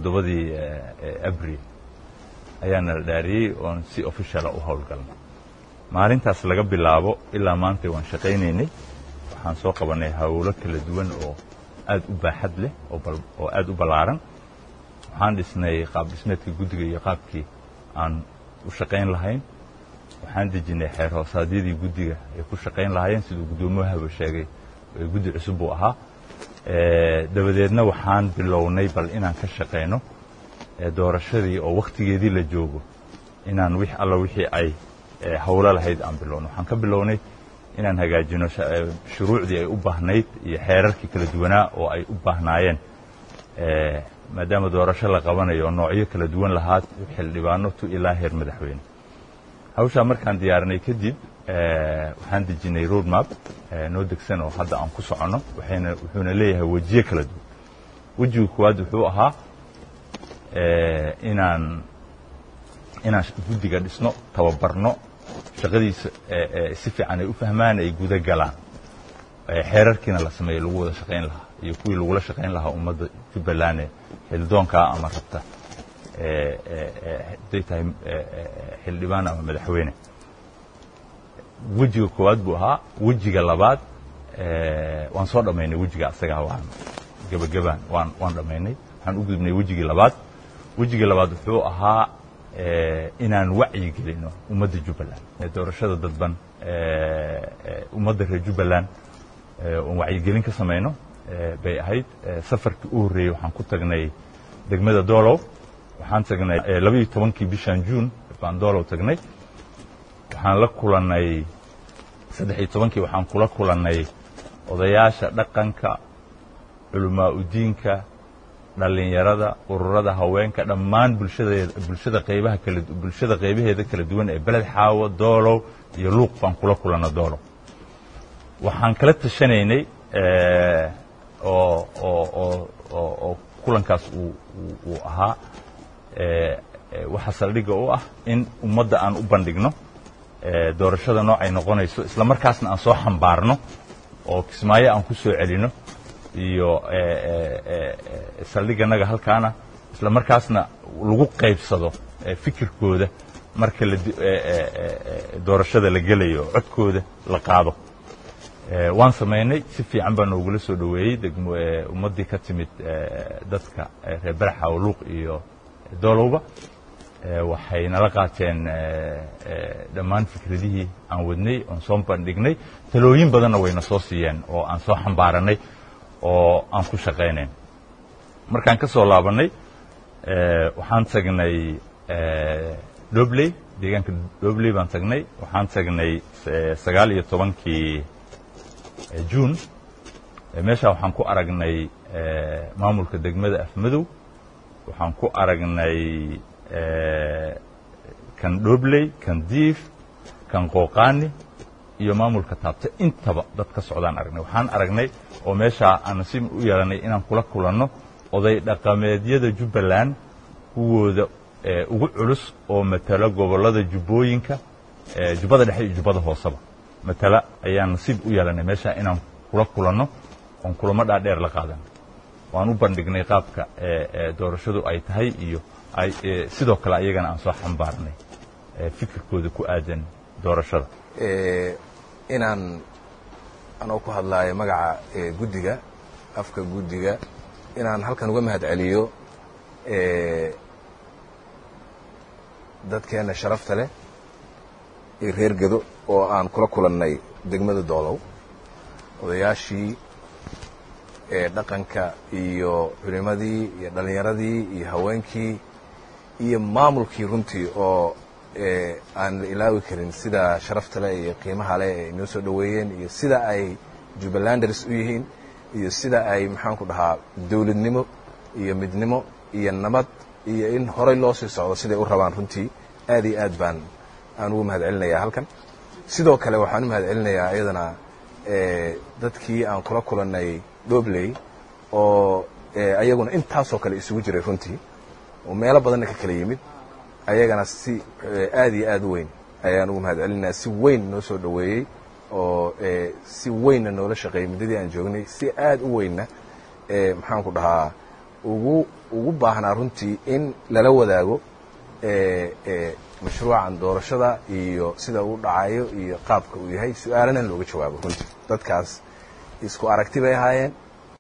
toddobadii abril ayaana la dhaariyey oon si officiala u howlgalnay maalintaas laga bilaabo ilaa maanta waan shaqaynaynay waxaan soo qabanay hawlo kala duwan oo aad u baaxad leh oo aad u ballaaran waxaan dhisnay qaab dhismeedka guddiga iyo qaabkii aan u shaqayn lahayn waxaan dejinay xeer hoosaadyadii guddiga ay ku shaqayn lahaayeen siduu guddoomiyahaaba sheegay guddi cusub buu ahaa dabadeedna waxaan bilownay bal inaan ka shaqayno doorashadii oo wakhtigeedii la joogo inaan wix alla wixii ay hawlo lahayd aan bilowno waxaan ka bilownay inaan hagaajino shuruucdii ay u baahnayd iyo xeerarkii kala duwanaa oo ay u baahnaayeen maadaama doorasho la qabanayo oo noocyo kala duwan lahaa xildhibaano tu ilaa heer madaxweyne hawshaa markaan diyaarinay kadib waxaan dejinay road map noo degsan oo hadda aan ku soconno waxayna wuxuuna leeyahay wejiye kala duwan wejiga koowaad wuxuu ahaa inaan inaan guddiga dhisno tababarno shaqadiisa si fiican ay u fahmaan ay guda galaan xeerarkiina la sameeyo lagu wada shaqayn lahaa iyo kuwii lagula shaqayn lahaa ummadda jubbaland ee xildoonkaa ama rabta haday tahay xildhibaan ama madaxweyne wejiga koowaad buu ahaa wejiga labaad waan soo dhammaynay wejiga asagaa waan gebagabaan waan waan dhammaynay waxaan u gudubnay wejigii labaad wejigii labaad wuxuu ahaa inaan wacyi gelino ummadda jubbaland doorashada dadban ummadda reer jubbaland oon wacyigelin ka samayno bay ahayd safarkii u horreeyey waxaan ku tagnay degmada doolow waxaan tagnay labaiyo tobankii bishan juun baan doolow tagnay waxaan la kulannay saddex iyo tobankii waxaan kula kulannay odayaasha dhaqanka culamaa udiinka dhallinyarada ururada haweenka dhammaan bulshadeeda bulshada qaybaha kala bulshada qaybaheeda kala duwan ee beled xaawo doolow iyo luuq baan kula kulanna doolow waxaan kala tashanaynay oo oo oo oo oo kulankaas uu uu ahaa waxa saldhigga u ah in ummadda aan u bandhigno doorashada noocay noqonayso isla markaasna aan soo xambaarno oo kismaayo aan ku soo celino iyo saldhigganaga halkaana isla markaasna lagu qaybsado fikirkooda marka doorashada la gelayo codkooda la qaado waan samaynay si fiican baa noogula soo dhoweeyey ummaddii ka timid dadka reer baraxaw luuq iyo doolowba waxay nala qaateen dhammaan fikradihii aan wadnay oon soo bandhignay talooyin badanna wayna soo siiyeen oo aan soo xambaaranay oo aan ku shaqaynayn markaan ka soo laabannay waxaan tagnay dobley deegaanka dobley baan tagnay waxaan tagnay sagaal iyo tobankii juun meeshaa waxaan ku aragnay maamulka degmada afmadow waxaan ku aragnay kan dhobley kan diif kan qooqaani iyo maamulka taabta intaba dad ka socdaan aragnay waxaan aragnay oo meeshaa aan nasiib u yeelanay inaan kula kulanno oday dhaqameedyada jubbaland kuwooda ugu culus oo matala gobollada jubbooyinka jubbada dhexe iyo jubbada hooseba matala ayaan nasiib u yeelanay meeshaa inaan kula kulanno oon kulamo dhaadheer la qaadan waan u bandhignay qaabka doorashadu ay tahay iyo sidoo kale ayagana aan soo xambaarnay fikirkooda ku aadan doorashada inaan anoo ku hadlaayo magaca guddiga afka guddiga inaan halkan uga mahad celiyo dadkeenna sharafta leh iyo reer gedo oo aan kula kulannay degmada doolow odayaashii dhaqanka iyo culimadii iyo dhallinyaradii iyo haweenkii iyo maamulkii runtii oo aan la ilaawi karin sida sharafta leh iyo qiimaha leh ay noo soo dhoweeyeen iyo sida ay jubbalanders u yihiin iyo sida ay maxaanku dhahaa dawladnimo iyo midnimo iyo nabad iyo in horay loo sii socdo siday u rabaan runtii aad iyo aad baan aan ugu mahad celinayaa halkan sidoo kale waxaan u mahad celinayaa iyadana dadkii aan kula kulannay dhobley oo ayaguna intaasoo kale isugu jiray runtii oo meelo badanna ka kala yimid ayagana si aad iyo aad u weyn ayaan ugu mahad celinayaa si weyn noo soo dhoweeyey oo si weynna noola shaqeeyey muddadii aan joognay si aad u weynna maxaanku dhahaa ugu ugu baahnaa runtii in lala wadaago mashruucan doorashada iyo sida uu dhacayo iyo qaabka uu yahay su-aalana looga jawaabo runtii dadkaas isku aragti bay ahaayeen